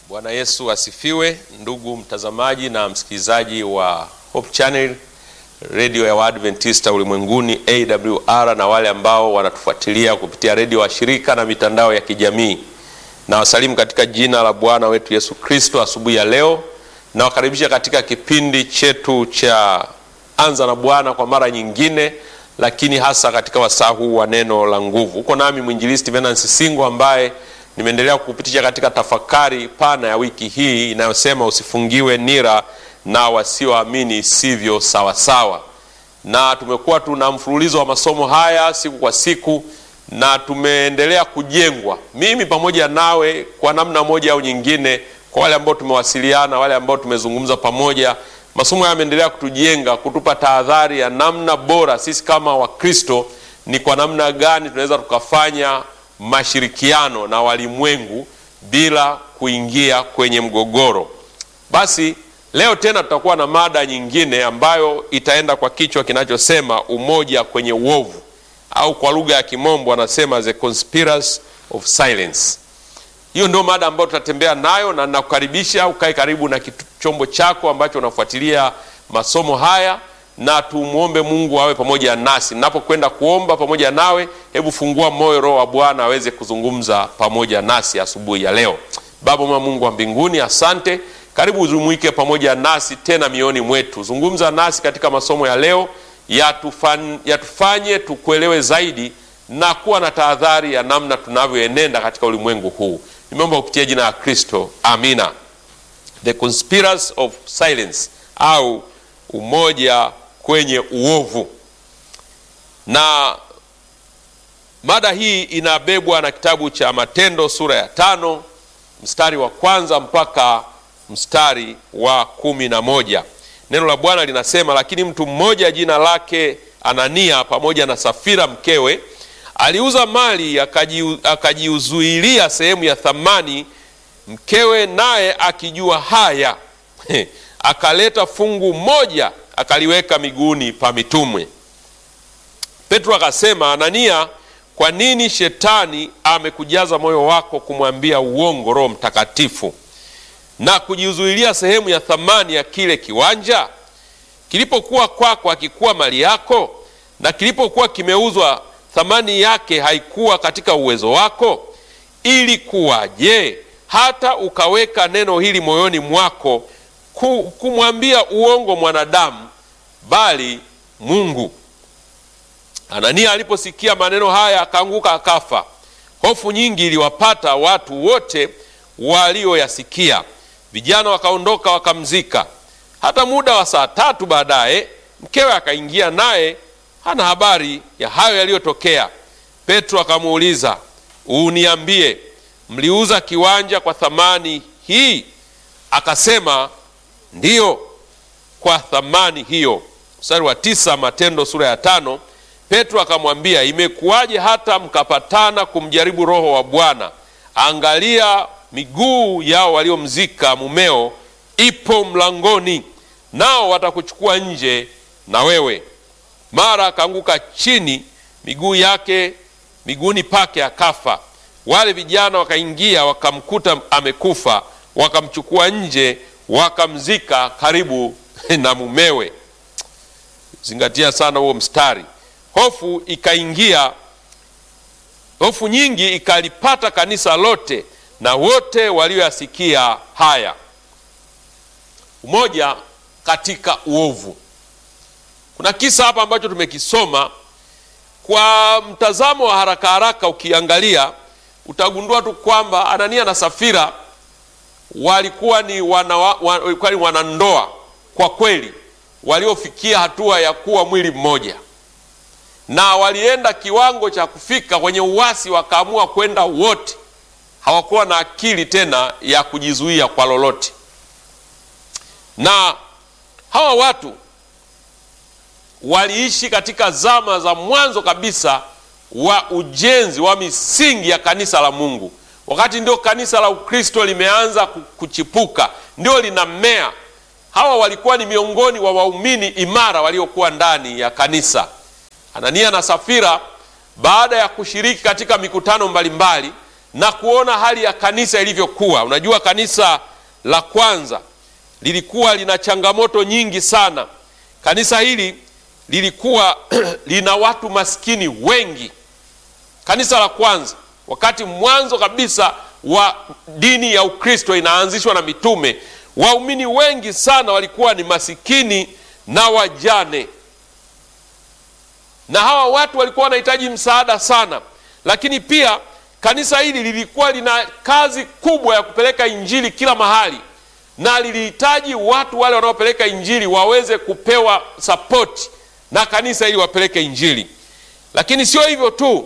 Bwana Yesu asifiwe, ndugu mtazamaji na msikilizaji wa Hope Channel redio ya Waadventista ulimwenguni AWR, na wale ambao wanatufuatilia kupitia redio wa shirika na mitandao ya kijamii, na wasalimu katika jina la Bwana wetu Yesu Kristo. Asubuhi ya leo nawakaribisha katika kipindi chetu cha Anza na Bwana kwa mara nyingine, lakini hasa katika wasaa huu wa neno la nguvu. Uko nami mwinjilisti Venance Singo ambaye nimeendelea kukupitisha katika tafakari pana ya wiki hii inayosema usifungiwe nira na wasioamini sivyo sawasawa. Na tumekuwa tuna mfululizo wa masomo haya siku kwa siku, na tumeendelea kujengwa, mimi pamoja nawe, kwa namna moja au nyingine. Kwa wale ambao tumewasiliana, wale ambao tumezungumza pamoja, masomo haya yameendelea kutujenga, kutupa tahadhari ya namna bora sisi kama Wakristo ni kwa namna gani tunaweza tukafanya mashirikiano na walimwengu bila kuingia kwenye mgogoro. Basi leo tena tutakuwa na mada nyingine ambayo itaenda kwa kichwa kinachosema umoja kwenye uovu, au kwa lugha ya Kimombo anasema the conspiracy of silence. Hiyo ndio mada ambayo tutatembea nayo, na nakukaribisha ukae karibu na chombo chako ambacho unafuatilia masomo haya na tumwombe Mungu awe pamoja nasi. Napokwenda kuomba pamoja nawe, hebu fungua moyo, Roho wa Bwana aweze kuzungumza pamoja nasi asubuhi ya leo. Baba mwema, Mungu wa mbinguni, asante. Karibu uzumuike pamoja nasi tena mioni mwetu, zungumza nasi katika masomo ya leo, yatufan, yatufanye tukuelewe zaidi na kuwa na tahadhari ya namna tunavyoenenda katika ulimwengu huu. Nimeomba kupitia jina la Kristo, amina. The conspiracy of silence au umoja kwenye uovu. Na mada hii inabebwa na kitabu cha Matendo sura ya tano mstari wa kwanza mpaka mstari wa kumi na moja. Neno la Bwana linasema, lakini mtu mmoja jina lake Anania pamoja na Safira mkewe aliuza mali akajiuzuilia sehemu ya thamani. Mkewe naye akijua haya akaleta fungu moja akaliweka miguuni pa mitume. Petro akasema, Anania, kwa nini shetani amekujaza moyo wako kumwambia uongo Roho Mtakatifu na kujizuilia sehemu ya thamani ya kile kiwanja? Kilipokuwa kwako hakikuwa mali yako? Na kilipokuwa kimeuzwa thamani yake haikuwa katika uwezo wako? Ili kuwaje hata ukaweka neno hili moyoni mwako kumwambia uongo mwanadamu bali Mungu. Anania aliposikia maneno haya akaanguka akafa. Hofu nyingi iliwapata watu wote walioyasikia. Vijana wakaondoka wakamzika. Hata muda wa saa tatu baadaye mkewe akaingia, naye hana habari ya hayo yaliyotokea. Petro akamuuliza, uniambie, mliuza kiwanja kwa thamani hii? Akasema, ndiyo, kwa thamani hiyo. Mstari wa tisa, Matendo sura ya tano. Petro akamwambia, imekuwaje hata mkapatana kumjaribu Roho wa Bwana? Angalia, miguu yao waliomzika mumeo ipo mlangoni, nao watakuchukua nje na wewe. Mara akaanguka chini miguu yake miguuni pake akafa. Wale vijana wakaingia wakamkuta amekufa, wakamchukua nje wakamzika karibu na mumewe. Zingatia sana huo mstari. Hofu ikaingia, hofu nyingi ikalipata kanisa lote na wote walioyasikia haya. Umoja katika uovu. Kuna kisa hapa ambacho tumekisoma kwa mtazamo wa haraka haraka, ukiangalia utagundua tu kwamba Anania na Safira walikuwa ni wana, walikuwa ni wanandoa kwa kweli waliofikia hatua ya kuwa mwili mmoja, na walienda kiwango cha kufika kwenye uasi, wakaamua kwenda wote. Hawakuwa na akili tena ya kujizuia kwa lolote. Na hawa watu waliishi katika zama za mwanzo kabisa wa ujenzi wa misingi ya kanisa la Mungu wakati ndio kanisa la Ukristo limeanza kuchipuka, ndio linamea. Hawa walikuwa ni miongoni wa waumini imara waliokuwa ndani ya kanisa. Anania na Safira, baada ya kushiriki katika mikutano mbalimbali na kuona hali ya kanisa ilivyokuwa. Unajua, kanisa la kwanza lilikuwa lina changamoto nyingi sana. Kanisa hili lilikuwa lina watu maskini wengi. Kanisa la kwanza, wakati mwanzo kabisa wa dini ya Ukristo inaanzishwa na mitume, waumini wengi sana walikuwa ni masikini na wajane, na hawa watu walikuwa wanahitaji msaada sana. Lakini pia kanisa hili lilikuwa lina kazi kubwa ya kupeleka injili kila mahali, na lilihitaji watu wale wanaopeleka injili waweze kupewa sapoti na kanisa ili wapeleke injili. Lakini sio hivyo tu,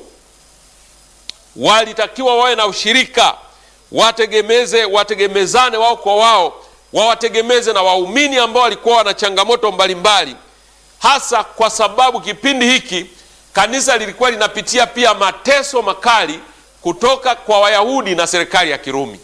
walitakiwa wawe na ushirika, wategemeze, wategemezane wao kwa wao, wawategemeze na waumini ambao walikuwa wana changamoto mbalimbali, hasa kwa sababu kipindi hiki kanisa lilikuwa linapitia pia mateso makali kutoka kwa Wayahudi na serikali ya Kirumi.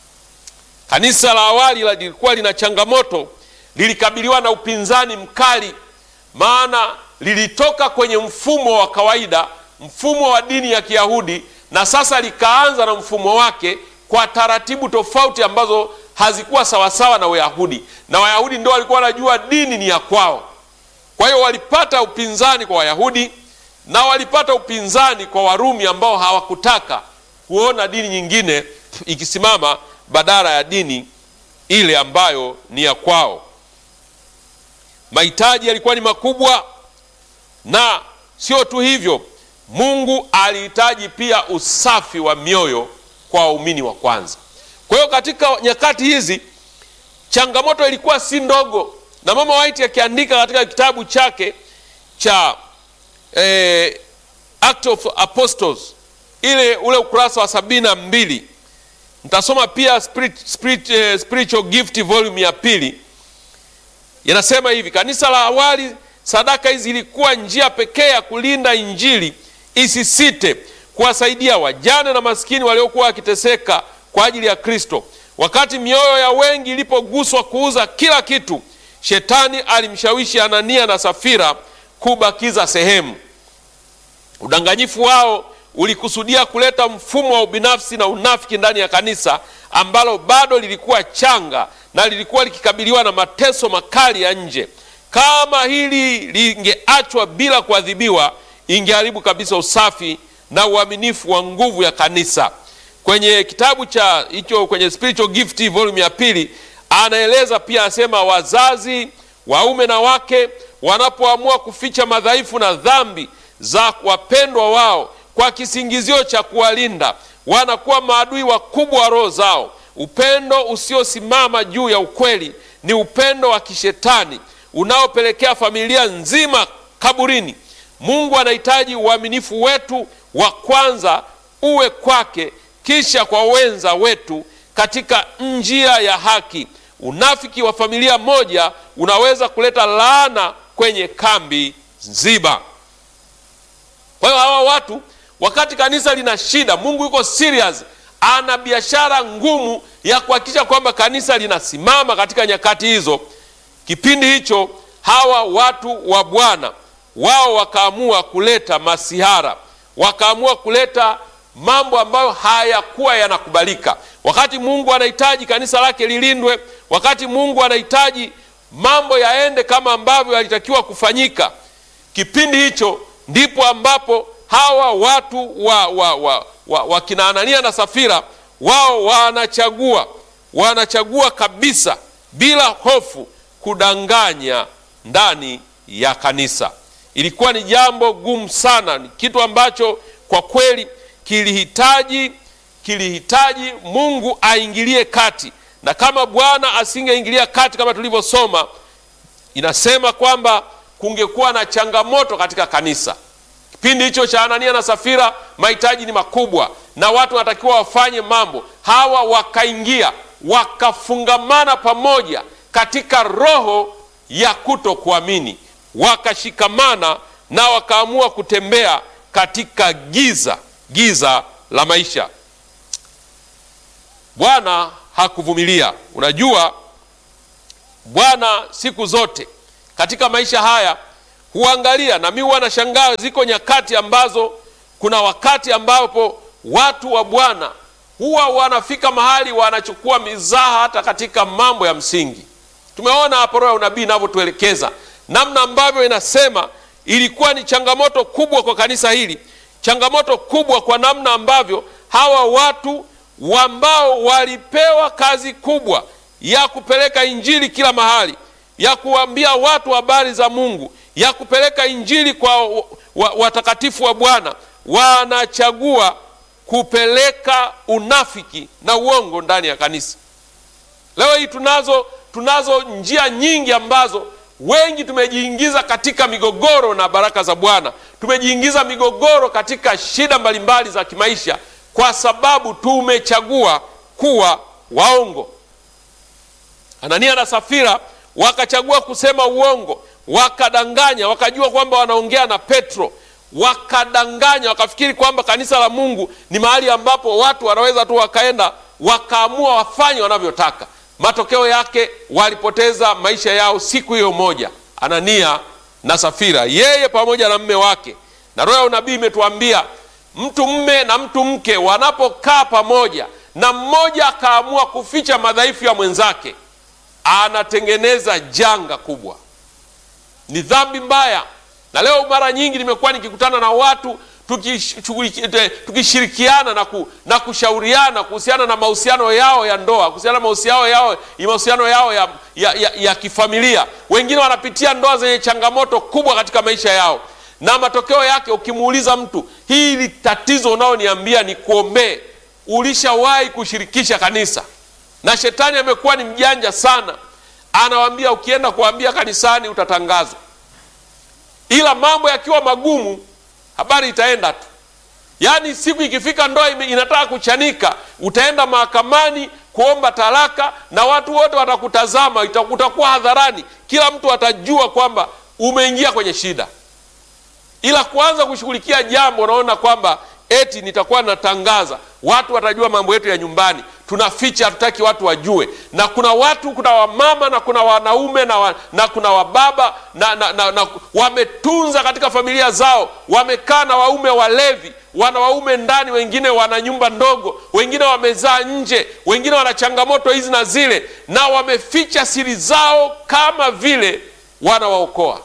Kanisa la awali lilikuwa lina changamoto, lilikabiliwa na upinzani mkali, maana lilitoka kwenye mfumo wa kawaida, mfumo wa dini ya Kiyahudi, na sasa likaanza na mfumo wake kwa taratibu tofauti ambazo hazikuwa sawasawa na Wayahudi, na Wayahudi ndio walikuwa wanajua dini ni ya kwao. Kwa hiyo walipata upinzani kwa Wayahudi na walipata upinzani kwa Warumi ambao hawakutaka kuona dini nyingine ikisimama badala ya dini ile ambayo ni ya kwao. Mahitaji yalikuwa ni makubwa, na sio tu hivyo, Mungu alihitaji pia usafi wa mioyo kwa waumini wa kwanza. Kwa hiyo katika nyakati hizi changamoto ilikuwa si ndogo, na Mama White akiandika katika kitabu chake cha eh, Act of Apostles ile ule ukurasa wa sabini na mbili Nitasoma pia spirit, spirit, eh, spiritual gift volume ya pili. Inasema hivi: kanisa la awali, sadaka hizi ilikuwa njia pekee ya kulinda injili isisite, kuwasaidia wajane na maskini waliokuwa wakiteseka kwa ajili ya Kristo. Wakati mioyo ya wengi ilipoguswa kuuza kila kitu, shetani alimshawishi Anania na Safira kubakiza sehemu. Udanganyifu wao ulikusudia kuleta mfumo wa ubinafsi na unafiki ndani ya kanisa ambalo bado lilikuwa changa na lilikuwa likikabiliwa na mateso makali ya nje. Kama hili lingeachwa bila kuadhibiwa, ingeharibu kabisa usafi na uaminifu wa nguvu ya kanisa. Kwenye kitabu cha hicho, kwenye Spiritual Gift volume ya pili, anaeleza pia, anasema wazazi waume na wake wanapoamua kuficha madhaifu na dhambi za wapendwa wao kwa kisingizio cha kuwalinda, wanakuwa maadui wakubwa wa roho zao. Upendo usiosimama juu ya ukweli ni upendo wa kishetani unaopelekea familia nzima kaburini. Mungu anahitaji uaminifu wetu wa kwanza uwe kwake, kisha kwa wenza wetu katika njia ya haki. Unafiki wa familia moja unaweza kuleta laana kwenye kambi nzima. Kwa hiyo hawa watu wakati kanisa lina shida, Mungu yuko serious, ana biashara ngumu ya kuhakikisha kwamba kanisa linasimama katika nyakati hizo. Kipindi hicho hawa watu wa Bwana wao wakaamua kuleta masihara, wakaamua kuleta mambo ambayo hayakuwa yanakubalika. Wakati Mungu anahitaji kanisa lake lilindwe, wakati Mungu anahitaji mambo yaende kama ambavyo yalitakiwa kufanyika, kipindi hicho ndipo ambapo hawa watu wa, wa, wa, wa, wa kina Anania na Safira wao wanachagua wanachagua kabisa bila hofu kudanganya ndani ya kanisa. Ilikuwa ni jambo gumu sana, ni kitu ambacho kwa kweli kilihitaji kilihitaji Mungu aingilie kati, na kama Bwana asingeingilia kati, kama tulivyosoma, inasema kwamba kungekuwa na changamoto katika kanisa. Kipindi hicho cha Anania na Safira, mahitaji ni makubwa na watu wanatakiwa wafanye mambo. Hawa wakaingia wakafungamana pamoja katika roho ya kutokuamini, wakashikamana na wakaamua kutembea katika giza, giza la maisha. Bwana hakuvumilia. Unajua, Bwana siku zote katika maisha haya huangalia, na mi huwa nashangaa, ziko nyakati ambazo kuna wakati ambapo watu wa Bwana huwa wanafika mahali wanachukua mizaha hata katika mambo ya msingi. Tumeona hapo roho ya unabii inavyotuelekeza namna ambavyo inasema ilikuwa ni changamoto kubwa kwa kanisa hili, changamoto kubwa kwa namna ambavyo hawa watu ambao walipewa kazi kubwa ya kupeleka injili kila mahali, ya kuambia watu habari za Mungu, ya kupeleka injili kwa watakatifu wa Bwana, wanachagua kupeleka unafiki na uongo ndani ya kanisa. Leo hii tunazo tunazo njia nyingi ambazo wengi tumejiingiza katika migogoro na baraka za Bwana, tumejiingiza migogoro katika shida mbalimbali za kimaisha kwa sababu tumechagua kuwa waongo. Anania na Safira wakachagua kusema uongo, wakadanganya, wakajua kwamba wanaongea na Petro, wakadanganya, wakafikiri kwamba kanisa la Mungu ni mahali ambapo watu wanaweza tu wakaenda wakaamua wafanye wanavyotaka. Matokeo yake walipoteza maisha yao siku hiyo moja, Anania na Safira, yeye pamoja na mme wake. Na roho ya unabii imetuambia mtu mme na mtu mke wanapokaa pamoja na mmoja akaamua kuficha madhaifu ya mwenzake, anatengeneza janga kubwa. Ni dhambi mbaya. Na leo mara nyingi nimekuwa nikikutana na watu tukishirikiana na, ku, na kushauriana kuhusiana na mahusiano yao ya ndoa, kuhusiana na mahusiano yao, mahusiano yao ya, ya, ya, ya kifamilia. Wengine wanapitia ndoa zenye changamoto kubwa katika maisha yao, na matokeo yake ukimuuliza mtu, hili tatizo unaoniambia ni kuombee, ulishawahi kushirikisha kanisa? Na shetani amekuwa ni mjanja sana, anawambia ukienda kuambia kanisani utatangazwa, ila mambo yakiwa magumu habari itaenda tu. Yaani siku ikifika ndoa inataka kuchanika, utaenda mahakamani kuomba talaka na watu wote watakutazama, utakuwa hadharani, kila mtu atajua kwamba umeingia kwenye shida. Ila kuanza kushughulikia jambo, unaona kwamba eti nitakuwa natangaza, watu watajua mambo yetu ya nyumbani, tunaficha, hatutaki watu wajue. Na kuna watu, kuna wamama na kuna wanaume na, wa, na kuna wababa na, na, na, na wametunza katika familia zao, wamekaa na waume walevi, wana waume ndani, wengine wana nyumba ndogo, wengine wamezaa nje, wengine wana changamoto hizi na zile, na wameficha siri zao kama vile wanawaokoa,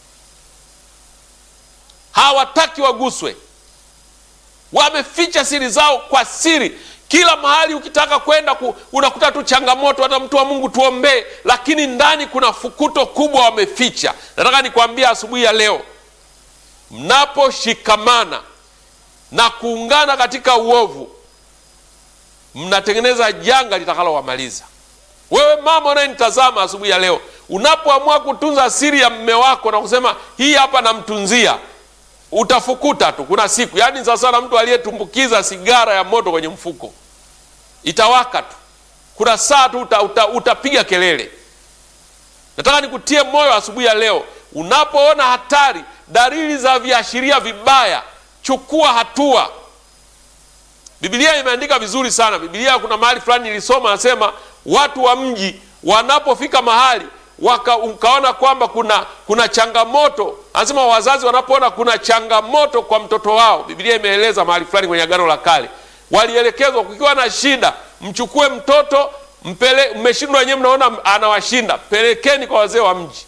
hawataki waguswe wameficha siri zao kwa siri. Kila mahali ukitaka kwenda ku, unakuta tu changamoto. Hata mtu wa Mungu tuombee, lakini ndani kuna fukuto kubwa wameficha. Nataka nikwambia asubuhi ya leo, mnaposhikamana na kuungana katika uovu, mnatengeneza janga litakalowamaliza. Wewe mama unayenitazama asubuhi ya leo, unapoamua kutunza siri ya mme wako na kusema hii hapa namtunzia utafukuta tu. Kuna siku yaani sasa na mtu aliyetumbukiza sigara ya moto kwenye mfuko, itawaka tu. Kuna saa tu uta, uta, utapiga kelele. Nataka nikutie moyo asubuhi ya leo, unapoona hatari, dalili za viashiria vibaya, chukua hatua. Biblia imeandika vizuri sana. Biblia kuna mahali fulani nilisoma, nasema watu wa mji wanapofika mahali waka ukaona kwamba kuna kuna changamoto, anasema wazazi wanapoona kuna changamoto kwa mtoto wao, Biblia imeeleza mahali fulani kwenye Agano la Kale, walielekezwa kukiwa na shida, mchukue mtoto mpele, mmeshindwa wenyewe, mnaona anawashinda, pelekeni kwa wazee wa mji.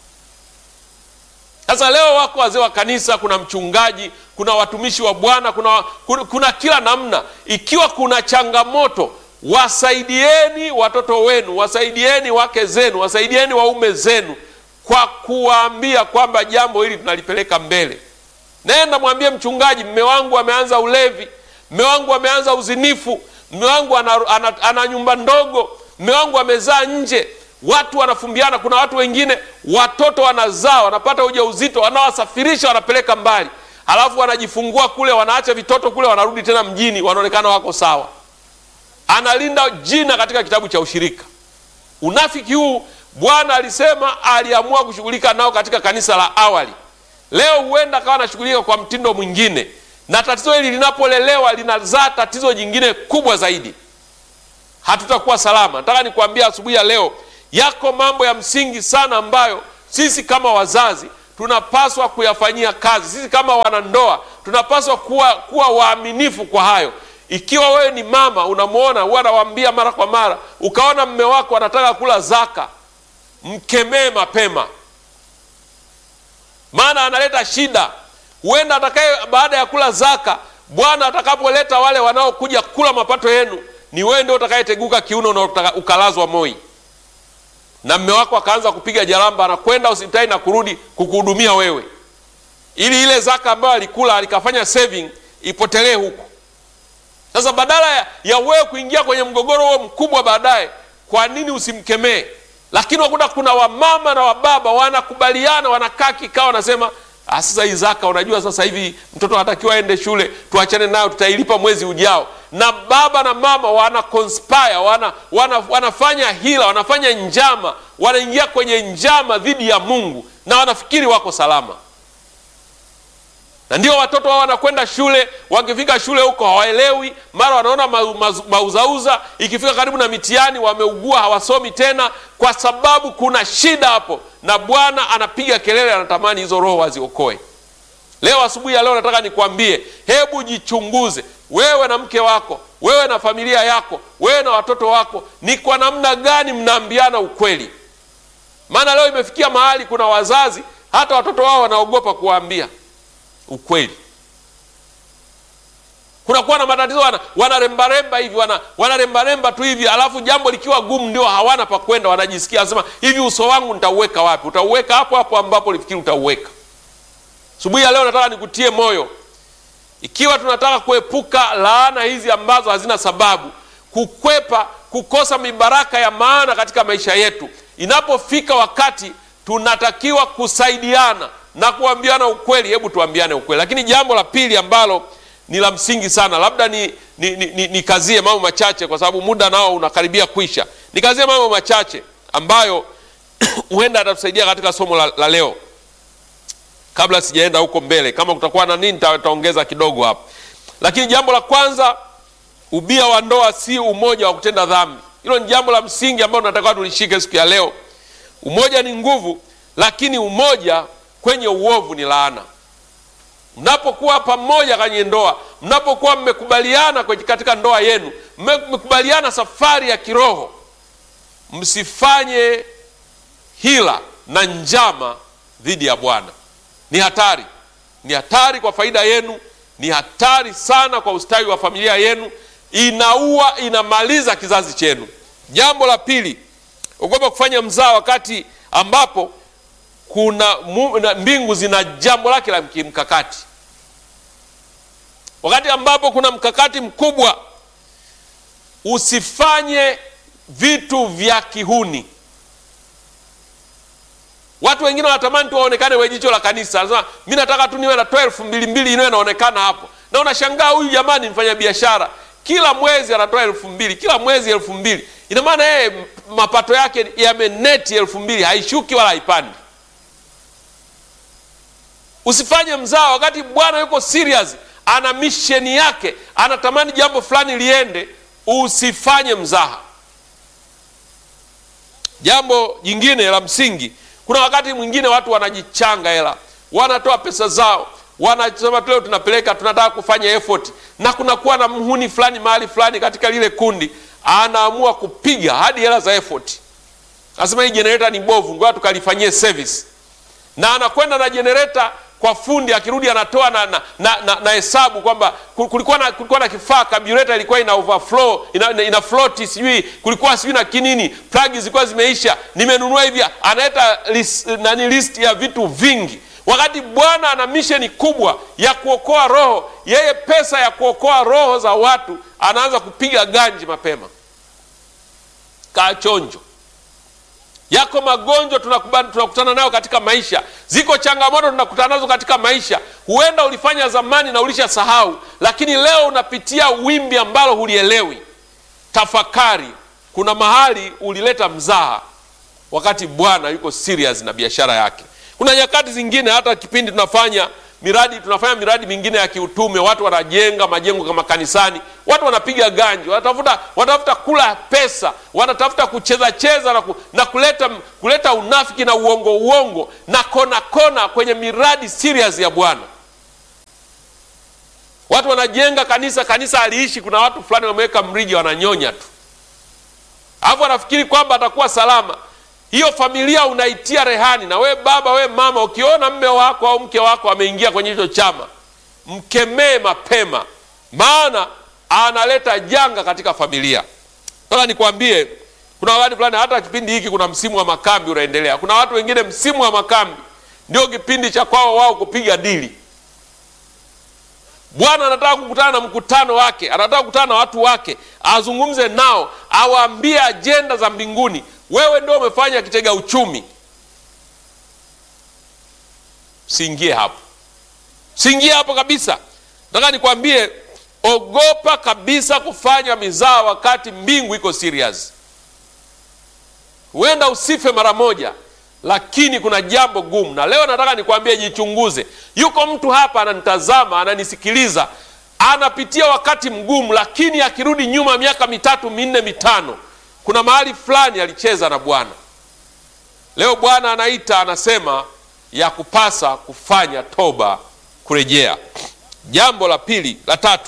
Sasa leo wako wazee wa kanisa, kuna mchungaji, kuna watumishi wa Bwana, kuna, kuna, kuna kila namna. Ikiwa kuna changamoto wasaidieni watoto wenu, wasaidieni wake zenu, wasaidieni waume zenu kwa kuwaambia kwamba jambo hili tunalipeleka mbele. Nenda mwambie mchungaji, mme wangu ameanza ulevi, mme wangu ameanza uzinifu, mme wangu ana, ana, ana nyumba ndogo, mme wangu amezaa nje. Watu wanafumbiana. Kuna watu wengine watoto wanazaa, wanapata ujauzito, wanawasafirisha, wanapeleka mbali, halafu wanajifungua kule, wanaacha vitoto kule, wanarudi tena mjini, wanaonekana wako sawa analinda jina katika kitabu cha ushirika. Unafiki huu Bwana alisema aliamua kushughulika nao katika kanisa la awali. Leo huenda akawa anashughulika kwa mtindo mwingine, na tatizo hili linapolelewa linazaa tatizo jingine kubwa zaidi. Hatutakuwa salama. Nataka nikuambia asubuhi ya leo, yako mambo ya msingi sana ambayo sisi kama wazazi tunapaswa kuyafanyia kazi. Sisi kama wanandoa tunapaswa kuwa, kuwa waaminifu kwa hayo ikiwa wewe ni mama unamwona, huwa anawaambia mara kwa mara, ukaona mme wako anataka kula zaka, mkemee mapema, maana analeta shida. Huenda atakaye baada ya kula zaka, Bwana atakapoleta wale wanaokuja kula mapato yenu, ni wewe ndio utakayeteguka kiuno na ukalazwa moi, na mme wako akaanza kupiga jaramba, anakwenda hospitali na kurudi kukuhudumia wewe, ili ile zaka ambayo alikula alikafanya saving ipotelee huku. Sasa badala ya, ya wewe kuingia kwenye mgogoro huo mkubwa baadaye, kwa nini usimkemee? Lakini wakuta kuna wamama na wababa wanakubaliana, wanakaa kikao, wanasema sasa hii zaka, unajua sasa hivi mtoto anatakiwa aende shule, tuachane nayo, tutailipa mwezi ujao. Na baba na mama wana conspire, wana, wana, wanafanya hila, wanafanya njama, wanaingia kwenye njama dhidi ya Mungu na wanafikiri wako salama na ndio watoto wao wanakwenda shule. Wakifika shule huko hawaelewi, mara wanaona mauzauza. Ikifika karibu na mitihani wameugua, hawasomi tena, kwa sababu kuna shida hapo, na Bwana anapiga kelele, anatamani hizo roho waziokoe. Leo asubuhi ya leo nataka nikwambie, hebu jichunguze wewe na mke wako, wewe na familia yako, wewe na watoto wako, ni kwa namna gani mnaambiana ukweli? Maana leo imefikia mahali kuna wazazi hata watoto wao wanaogopa kuwaambia ukweli. Kunakuwa na matatizo, wana wanarembaremba hivi wana wanarembaremba tu hivi, alafu jambo likiwa gumu ndio hawana pa kwenda, wanajisikia wanasema hivi, uso wangu nitauweka wapi? Utauweka hapo hapo ambapo ulifikiri utauweka. Asubuhi ya leo nataka nikutie moyo, ikiwa tunataka kuepuka laana hizi ambazo hazina sababu, kukwepa kukosa mibaraka ya maana katika maisha yetu, inapofika wakati tunatakiwa kusaidiana na kuambiana ukweli. Hebu tuambiane ukweli. Lakini jambo la pili ambalo ni la msingi sana, labda ni nikazie ni, ni mambo machache, kwa sababu muda nao unakaribia kwisha. Nikazie mambo machache ambayo huenda atatusaidia katika somo la, la leo, kabla sijaenda huko mbele. Kama kutakuwa na nini, nitaongeza kidogo hapo. Lakini jambo la kwanza, ubia wa ndoa si umoja wa kutenda dhambi. Hilo ni jambo la msingi ambalo tunatakiwa tulishike siku ya leo. Umoja ni nguvu, lakini umoja kwenye uovu ni laana. Mnapokuwa pamoja kwenye ndoa, mnapokuwa mmekubaliana katika ndoa yenu, mmekubaliana safari ya kiroho, msifanye hila na njama dhidi ya Bwana. Ni hatari, ni hatari kwa faida yenu, ni hatari sana kwa ustawi wa familia yenu, inaua, inamaliza kizazi chenu. Jambo la pili, ogopa kufanya mzaa wakati ambapo kuna mbingu zina jambo lake la kimkakati, wakati ambapo kuna mkakati mkubwa. Usifanye vitu vya kihuni. Watu wengine wanatamani tu waonekane we jicho la kanisa, anasema mi nataka tu niwe natoa elfu mbili mbili iniwe naonekana hapo, na unashangaa huyu jamani, mfanya biashara kila mwezi anatoa elfu mbili kila mwezi elfu mbili ina maana yeye mapato yake yameneti elfu mbili haishuki wala haipandi. Usifanye mzaa wakati Bwana yuko serious, ana misheni yake, anatamani jambo fulani liende. Usifanye mzaha. Jambo jingine la msingi, kuna wakati mwingine watu wanajichanga hela, wanatoa pesa zao, wanasema leo tunapeleka, tunataka kufanya effort, na kunakuwa na mhuni fulani mahali fulani katika lile kundi, anaamua kupiga hadi hela za effort, anasema hii generator ni bovu, ngoja tukalifanyie service, na anakwenda na generator kwa fundi akirudi anatoa na na, na, na, na hesabu kwamba kulikuwa na, kulikuwa na kifaa carburetor ilikuwa ina overflow ina, ina, ina float sijui kulikuwa sijui na kinini plug zilikuwa zimeisha, nimenunua hivi. Analeta list, nani list ya vitu vingi, wakati Bwana ana misheni kubwa ya kuokoa roho. Yeye pesa ya kuokoa roho za watu anaanza kupiga ganji mapema. Kaa chonjo Yako magonjwa tunakutana nayo katika maisha, ziko changamoto tunakutana nazo katika maisha. Huenda ulifanya zamani na ulisha sahau, lakini leo unapitia wimbi ambalo hulielewi. Tafakari, kuna mahali ulileta mzaha wakati Bwana yuko serious na biashara yake. Kuna nyakati zingine, hata kipindi tunafanya miradi tunafanya miradi mingine ya kiutume, watu wanajenga majengo kama kanisani, watu wanapiga ganji, wanatafuta wanatafuta kula pesa, wanatafuta kucheza cheza na, ku, na kuleta, kuleta unafiki na uongo uongo na kona kona kwenye miradi serious ya Bwana. Watu wanajenga kanisa, kanisa aliishi, kuna watu fulani wameweka mrija wananyonya tu, alafu anafikiri kwamba atakuwa salama. Hiyo familia unaitia rehani. Na we baba, we mama, ukiona mme wako au mke wako ameingia kwenye hicho chama, mkemee mapema, maana analeta janga katika familia. Sasa nikwambie, kuna wakati fulani, hata kipindi hiki kuna msimu wa makambi unaendelea. Kuna watu wengine msimu wa makambi ndio kipindi cha kwao wao kupiga dili. Bwana anataka kukutana na mkutano wake, anataka kukutana na watu wake, azungumze nao, awaambie ajenda za mbinguni. Wewe ndio umefanya kitega uchumi, siingie hapo, siingie hapo kabisa. Nataka nikwambie, ogopa kabisa kufanya mizaa wakati mbingu iko serious. Huenda usife mara moja, lakini kuna jambo gumu, na leo nataka nikwambie, jichunguze. Yuko mtu hapa ananitazama, ananisikiliza, anapitia wakati mgumu, lakini akirudi nyuma miaka mitatu minne mitano, kuna mahali fulani alicheza na Bwana. Leo Bwana anaita, anasema ya kupasa kufanya toba, kurejea. Jambo la pili, la tatu,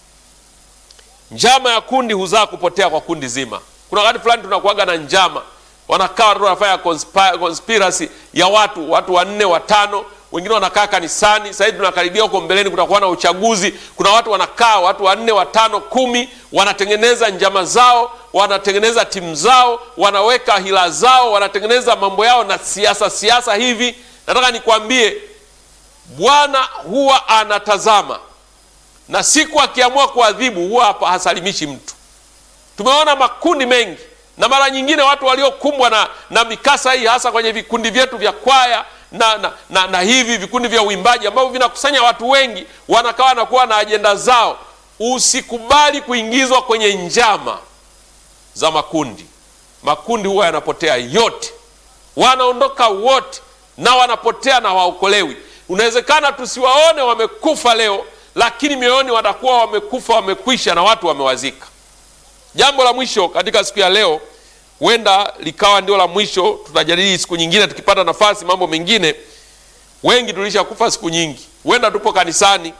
njama ya kundi huzaa kupotea kwa kundi zima. Kuna wakati fulani tunakuaga na njama wanakaa watu wanafanya conspiracy ya watu watu wanne watano, wengine wanakaa kanisani. Sasa hivi tunakaribia huko mbeleni, kutakuwa na uchaguzi. Kuna watu wanakaa watu wanne watano kumi, wanatengeneza njama zao, wanatengeneza timu zao, wanaweka hila zao, wanatengeneza mambo yao na siasa siasa hivi. Nataka nikwambie, Bwana huwa anatazama, na siku akiamua kuadhibu huwa hapa hasalimishi mtu. Tumeona makundi mengi na mara nyingine watu waliokumbwa na, na mikasa hii hasa kwenye vikundi vyetu vya kwaya na, na, na, na hivi vikundi vya uimbaji ambavyo vinakusanya watu wengi, wanakaa na kuwa na ajenda zao. Usikubali kuingizwa kwenye njama za makundi. Makundi huwa yanapotea yote, wanaondoka wote na wanapotea na waokolewi. Unawezekana tusiwaone wamekufa leo, lakini mioyoni watakuwa wamekufa, wamekwisha na watu wamewazika. Jambo la mwisho katika siku ya leo, huenda likawa ndio la mwisho. Tutajadili siku nyingine tukipata nafasi mambo mengine. Wengi tulishakufa siku nyingi, huenda tupo kanisani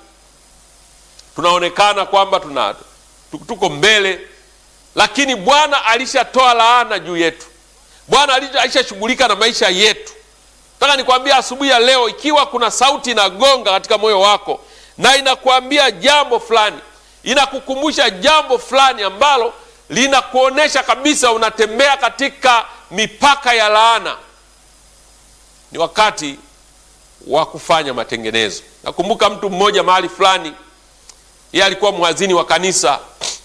tunaonekana kwamba tuna tuko mbele, lakini Bwana alishatoa laana juu yetu. Bwana alishashughulika na maisha yetu. Nataka nikwambia asubuhi ya leo, ikiwa kuna sauti inagonga katika moyo wako na inakuambia jambo fulani inakukumbusha jambo fulani ambalo linakuonyesha kabisa unatembea katika mipaka ya laana, ni wakati wa kufanya matengenezo. Nakumbuka mtu mmoja mahali fulani, yeye alikuwa mwadhini wa kanisa,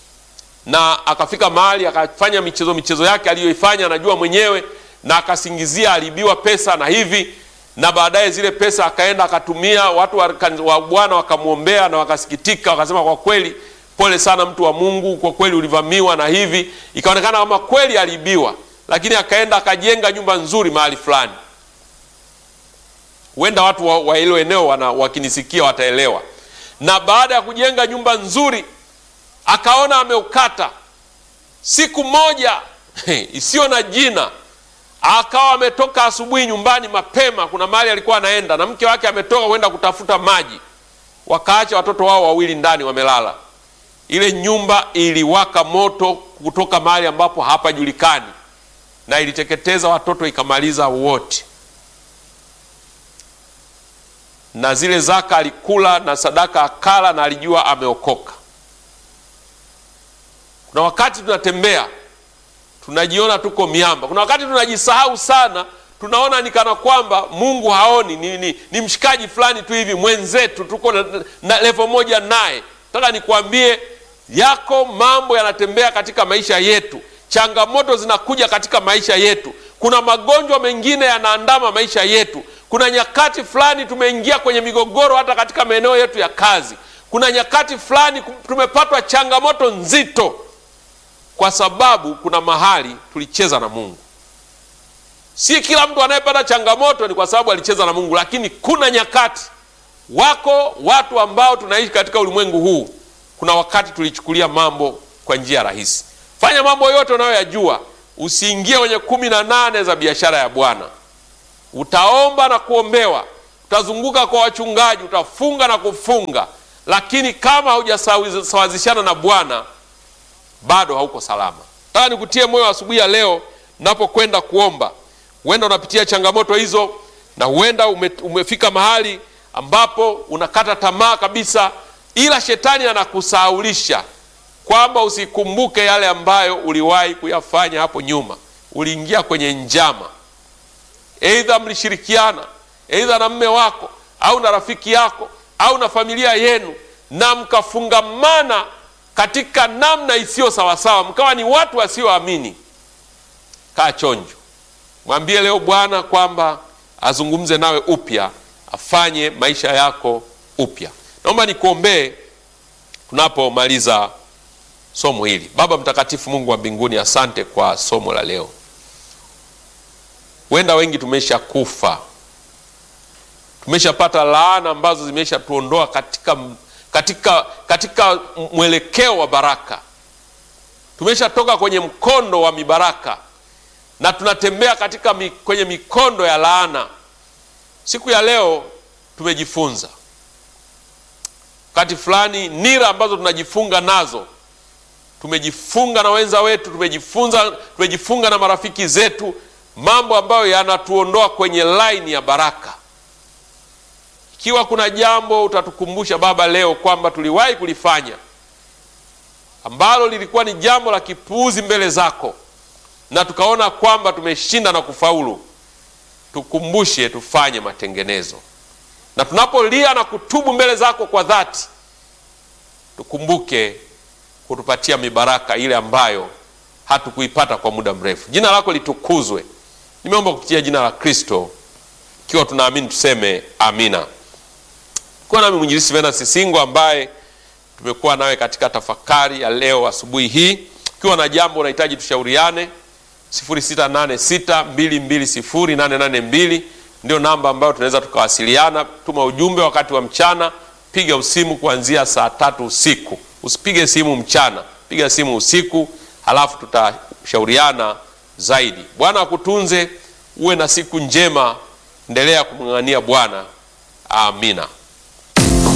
na akafika mahali akafanya michezo michezo yake aliyoifanya anajua mwenyewe, na akasingizia aliibiwa pesa na hivi, na baadaye zile pesa akaenda akatumia. Watu wa Bwana wakamwombea na wakasikitika, wakasema kwa kweli pole sana mtu wa Mungu, kwa kweli ulivamiwa na hivi. Ikaonekana kama kweli aliibiwa, lakini akaenda akajenga nyumba nzuri mahali fulani. Huenda watu wa hilo eneo wana wakinisikia wataelewa. Na baada ya kujenga nyumba nzuri, akaona ameukata. Siku moja isiyo na jina, akawa ametoka asubuhi nyumbani mapema, kuna mahali alikuwa anaenda na mke wake ametoka kwenda kutafuta maji, wakaacha watoto wao wawili ndani wamelala. Ile nyumba iliwaka moto kutoka mahali ambapo hapajulikani, na iliteketeza watoto ikamaliza wote, na zile zaka alikula na sadaka akala, na alijua ameokoka. Kuna wakati tunatembea tunajiona tuko miamba. Kuna wakati tunajisahau sana, tunaona ni kana kwamba Mungu haoni, ni, ni, ni mshikaji fulani tu hivi mwenzetu, tuko na, na levo moja naye. Nataka nikwambie yako mambo yanatembea katika maisha yetu, changamoto zinakuja katika maisha yetu, kuna magonjwa mengine yanaandama maisha yetu. Kuna nyakati fulani tumeingia kwenye migogoro hata katika maeneo yetu ya kazi. Kuna nyakati fulani tumepatwa changamoto nzito, kwa sababu kuna mahali tulicheza na Mungu. Si kila mtu anayepata changamoto ni kwa sababu alicheza na Mungu, lakini kuna nyakati, wako watu ambao tunaishi katika ulimwengu huu kuna wakati tulichukulia mambo kwa njia rahisi. Fanya mambo yote unayoyajua, usiingie kwenye kumi na nane za biashara ya Bwana. Utaomba na kuombewa, utazunguka kwa wachungaji, utafunga na kufunga, lakini kama haujasawazishana na Bwana bado hauko salama. Nataka nikutie moyo asubuhi ya leo, napokwenda kuomba, huenda unapitia changamoto hizo na huenda ume, umefika mahali ambapo unakata tamaa kabisa, ila shetani anakusahaulisha kwamba usikumbuke yale ambayo uliwahi kuyafanya hapo nyuma. Uliingia kwenye njama, aidha mlishirikiana, aidha na mme wako au na rafiki yako au na familia yenu, na mkafungamana katika namna isiyo sawasawa, mkawa ni watu wasioamini. Kaa chonjo, mwambie leo Bwana kwamba azungumze nawe upya, afanye maisha yako upya. Naomba nikuombee tunapomaliza somo hili. Baba Mtakatifu, Mungu wa mbinguni, asante kwa somo la leo. Huenda wengi tumesha kufa, tumeshapata laana ambazo zimeshatuondoa katika, katika, katika mwelekeo wa baraka. Tumeshatoka kwenye mkondo wa mibaraka na tunatembea katika mi, kwenye mikondo ya laana. Siku ya leo tumejifunza wakati fulani nira ambazo tunajifunga nazo tumejifunga na wenza wetu, tumejifunza tumejifunga na marafiki zetu, mambo ambayo yanatuondoa kwenye laini ya baraka. Ikiwa kuna jambo utatukumbusha Baba leo kwamba tuliwahi kulifanya ambalo lilikuwa ni jambo la kipuuzi mbele zako na tukaona kwamba tumeshinda na kufaulu, tukumbushe tufanye matengenezo, na tunapolia na kutubu mbele zako kwa dhati, tukumbuke kutupatia mibaraka ile ambayo hatukuipata kwa muda mrefu. Jina lako litukuzwe. Nimeomba kupitia jina la Kristo, ikiwa tunaamini tuseme amina. Kuwa nami mwinjilisi Venansi Singo ambaye tumekuwa nawe katika tafakari ya leo asubuhi hii. Ukiwa na jambo unahitaji tushauriane, 0686220882 ndio namba ambayo tunaweza tukawasiliana. Tuma ujumbe wakati wa mchana, piga usimu kuanzia saa tatu usiku. Usipige simu mchana, piga simu usiku, halafu tutashauriana zaidi. Bwana akutunze, uwe na siku njema, endelea kumng'ang'ania Bwana. Amina.